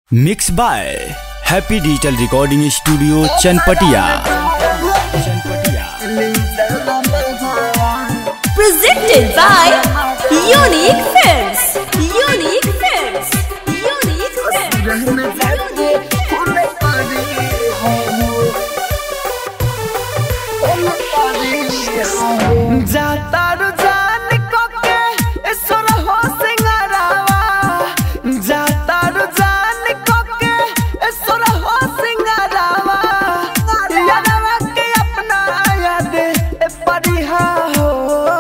Mix by happy digital recording studio Chanpatia Chanpatia presented by Unique Films. Unique Films. Unique Films. जातारू जान कोके ईश्वर हो सिंगारावा जातारू जान कोके ईश्वर हो सिंगारावा यादवा के अपना याद ए परिहा हो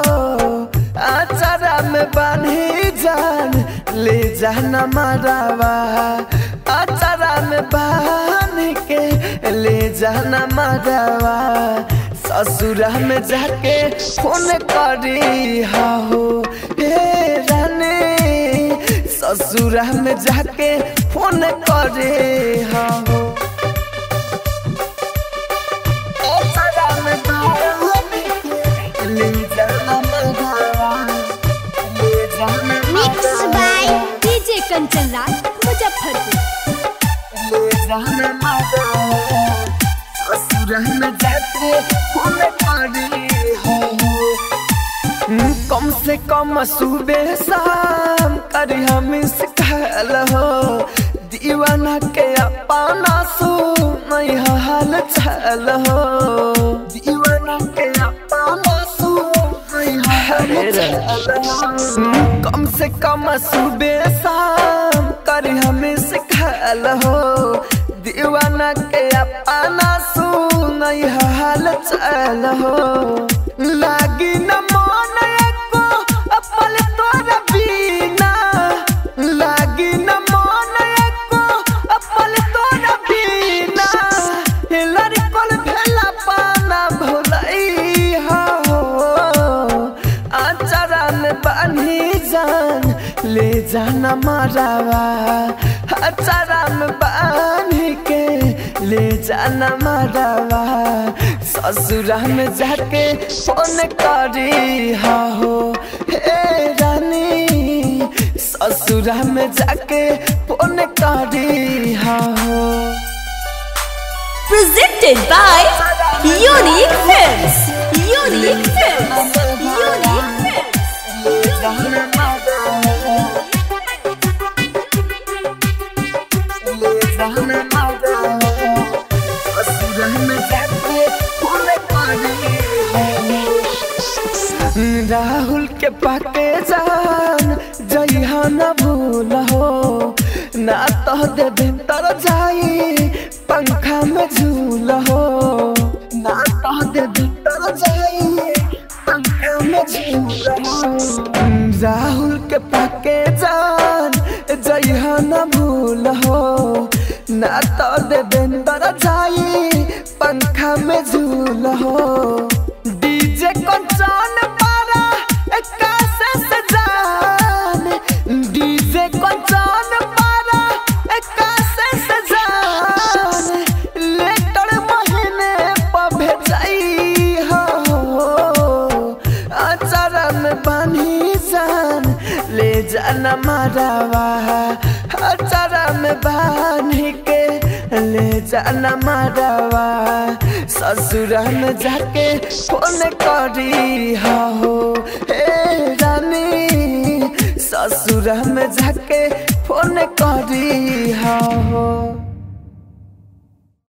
आचारा में बांधी जान ले जाना मारावा आचारा में बांध के ले जाना मारावा ससुरा में जाके फोन करी हो हे रानी ससुरा में जाके फोन करे हो ससुरा में जाके ले जाना मगावा, ले जाना Mixed by DJ Kanchan Raj, Muzaffarpur. ले जाना मगावा, ससुरा में जाके फोन करी हो कम से कम सुबह शाम करी हम सिखल हो दीवाना के अपना सो नहीं हाल चल हो दीवाना के अपना सो नहीं हाल चल हो कम से कम सुबह शाम करी हम सिखल हो दीवाना के अपना सो नहीं हाल चल हो लागी न मन एको अपल तोर बिना लागी न मन एको अपल तोर बिना लड़कल भेला पाना भोलई हो आचारा में बानी जान ले जाना मारावा आचारा में बानी के ले जाना मारावा ससुरा में जाके फोन करी हो हे रानी ससुरा में जाके फोन करी हो Presented by Unique Films. Unique Films. Unique Films. Rahul के पाके जान जइहा न भूल हो ना तो दे भीतर जाई पंखा में झूल हो ना तो दे भीतर जाई पंखा में झूल हो राहुल के पाके जान जइहा न भूल हो ना तो दे भीतर जाई पंखा में झूल हो डीजे कंचन पारा कैसे सजान डीजे कंचन पारा कैसे सजान लेटर महीने पर भेजाई हो अचारा में बानी जान ले जाना मारावा अचारा में बानी के ले जाना मारावा ससुरा में जाके फोन करी हो हे रानी ससुरा में जाके फोन करी हो